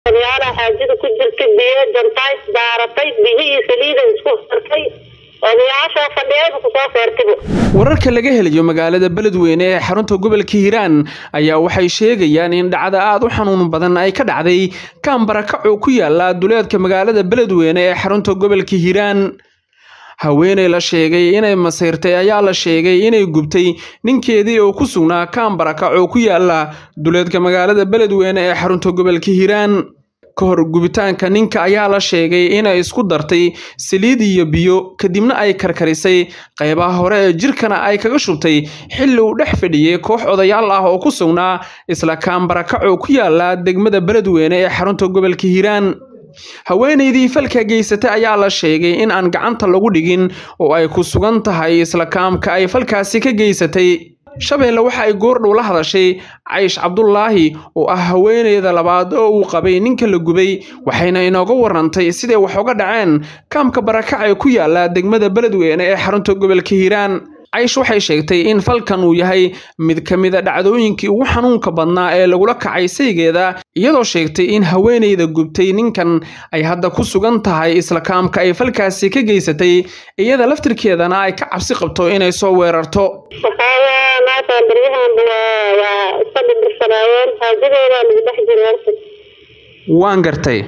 odayaalaha xaajada ku jirta biyo jantaay daaratay biyihii saliida isku sartay odayaasha fadhiyayba kusoo feertibo wararka laga helayo magaalada beledweyne ee xarunta gobolka hiiraan ayaa waxay sheegayaan in dhacda aad u xanuun badan ay ka dhacday kaambarakac oo ku yaala duleedka magaalada beledweyne ee xarunta gobolka hiiraan haweeney la sheegay inay masiirtay ayaa la sheegay inay gubtay ninkeedii oo ku sugnaa kaambarakac oo ku yaala duleedka magaalada beledweyne ee xarunta gobolka hiiraan ka hor gubitaanka ninka ayaa la sheegay inay isku dartay saliid iyo biyo kadibna ay karkarisay qaybaha hore ee jirkana ay kaga shubtay xilli uu dhex fadhiyey koox odayaal ah oo ku sugnaa isla kaambarakac oo ku yaala degmada beledweyne ee xarunta gobolka hiiraan haweenaydii falka geysatay ayaa la sheegay in aan gacanta lagu dhigin oo ay ku sugan tahay isla kaamka ay falkaasi ka geysatay shabeelle waxa ay goordhow la hadashay caysh cabdulaahi oo ah haweeneyda labaad oo uu qabay ninka la gubay waxayna inooga warantay siday wax uga dhaceen kaamka barakac ee ku yaala degmada beledweyne ee xarunta gobolka hiiraan caysh waxay sheegtay in falkan uu yahay mid ka mida dhacdooyinkii ugu xanuunka badnaa ee lagula kacay saygeeda iyadoo sheegtay in haweeneyda gubtay ninkan ay hadda ku sugan tahay isla kaamka ay falkaasi ka geysatay iyada laftirkeedana ay ka cabsi qabto inay soo weerarto waxaawaa maanta baryahanba waa waa iska dhibirsanaayeen xaajadoodaa lagu dhex jiro horta waan gartay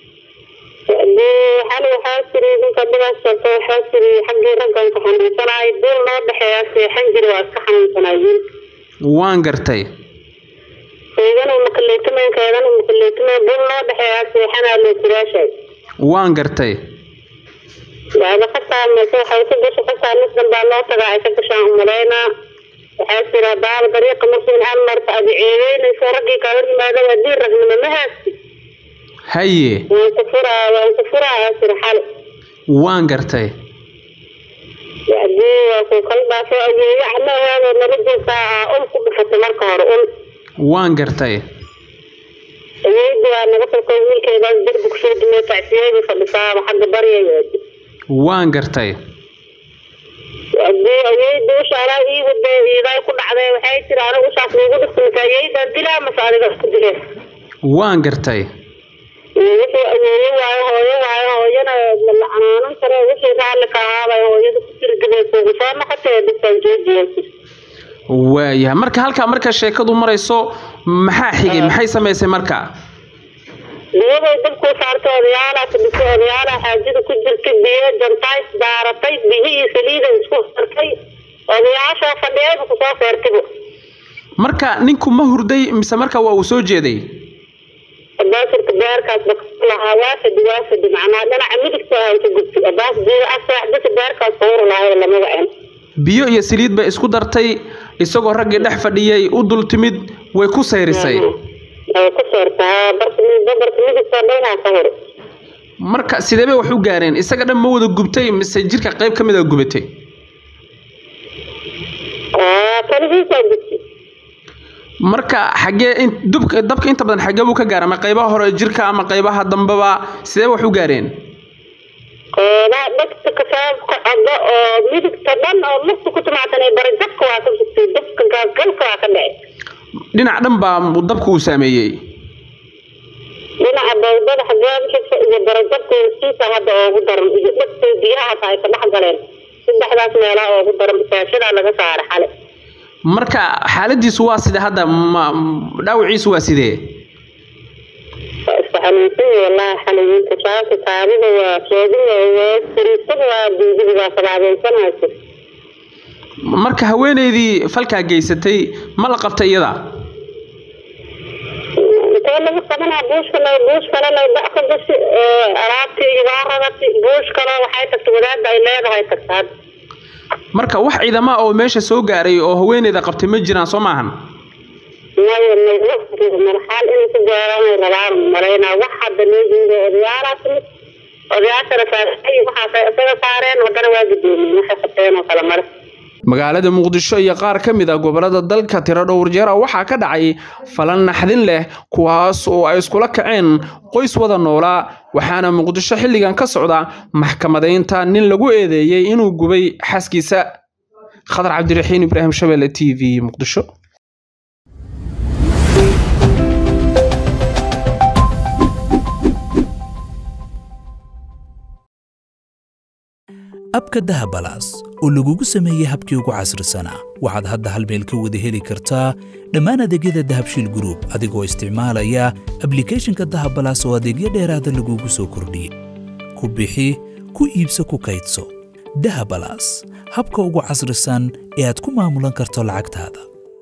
dee xali waxaa tiri ninka dhibaas sabta waxaa tiri xaggii raggan ka xanuunsanaay dul noo dhexeeya seexan jiri waa iska xanuunsanaay wiilka waan gartay keedana makaleetumayn keedana makaleetumayn dul noo dhexeeya seexanaa loo tiraashay waan gartay waaba qasaa mase waxay ka gasho qasaa nisdan baa loo tagaa ay ka gashaan umalaynaa waxaa tira baaba dariiqa markiin hal marta adi ceebeynayso raggii kala yimaada waa diin ragnimo ma haasti haye waan ku furaa waan ku furaa aa tiri xali waan gartay hadii waa ku kala dhaafo ayeeyo camaheeda nala joogtaa aa ul ku dhufatay marka hore ul waan gartay ayeeyda waa naga falko wiilkeedaas derbi kusoo dumay tacsiyeyda fadhisaaba xagga baryayeedi waan gartay hadii ayeeyda ushaalaa ii wada iiday ku dhacday waxay tiri aniga ushaas liigu dhiftimta ayeeydan dilaa mase adiga isku dilee waan gartay wixii ayeeyo waayo hooyo waayo hooyana la canaanan karo wixii raalli ka ahaabay hooyada ku tirgabaysa ugu soo noqotay dhibtaan joojiyeysa waayahay marka halkaa marka sheekadu marayso maxaa xigay maxay samaysay marka biyaday dabkuu saartay odayaalaha fadhisay odayaalaha xaajada ku jirta biyo jantaay daaratay biyihii saliida isku sartay odayaasha fadhiyayba kusoo feertibo marka ninku ma hurday mise marka waa uu soo jeeday abaasirka beerkaas lahaa waa fadhi waa fadhi macnaa dhinaca midigta ay ka gubtay abaas biyo asaxdasa beerkaas sawir lahay lamada en biyo iyo saliid bay isku dartay isagoo raggii dhex fadhiyay u dul timid way ku sayrisay ay ku seertaa barka barka midigta dhanaa ka hor marka sidee bay wax u gaareen isaga dhan ma wada gubtay mise jirka qayb ka mid a gubatay kaligiisaa gubtay marka xaggee in dubka dabka inta badan xaggee buu ka gaara ama qaybaha hore jirka ama qaybaha dambeba sidee wax u gaareen qeybaha dhegta kasaabka caddo oo midigta dhan oo lugta ku timaadsanay barajabka waa ka gubtay dabka gaasgalka waa ka dhacay dhinac dhan baa dabka uu saameeyey dhinaca bawdada xaggaabixisa iyo barajabka hoostiisa hadda oogu daran iyo dhegta biyaha hata ay ka dhex galeen saddexdaas meelaa oogu daran basaashadaa laga saara xale marka xaaladiisu waa side hadda ma dhaawaciisu waa sidee waa iska xanuunsan wallahi xaligiinta shaabka kaadida waa sheedida waa sariisada waa biigida waa sabaabaysanaysa marka haweeneydii falkaa geysatay ma la qabtay iyada intee lagu qabanaa buush kale buush kale lay da ka gashi alaabtii iyo waa ragati buush kale waxay tagtay wadaada ay leedahay tagta hadda marka wax ciidama oo meesha soo gaaray oo haweeneyda qabtay ma jiraan soo maahan maya marxaal inay ku gaaraan rabaan malaynaa wax hadda loo jeedo odayaalaas mid odayaashana saarey waxaasay isaga saareen haddana waa gudoomiyeen waxay qabteen oo kale male magaalada muqdisho iyo qaar ka mid a gobollada dalka tiro dhowr jeera waxaa ka dhacay falan naxdin leh kuwaas oo ay iskula kaceen qoys wada noolaa waxaana muqdisho xilligan ka socda maxkamadaynta nin lagu eedeeyey inuu gubay xaaskiisa khadar cabdiraxiin ibraahim shabelle t v muqdisho abka dahabalaas oo lagugu sameeyey habkii ugu casrisanaa waxaad hadda hal meel ka wada heli kartaa dhammaan adeegyada dahabshiil gruub adigoo isticmaalaya ablikhethonka dahabalaas oo adeegyo dheeraada lagugu soo kordhiyey ku bixi ku iibso ku kaydso dahabalaas habka ugu casrisan ee aad ku maamulan karto lacagtaada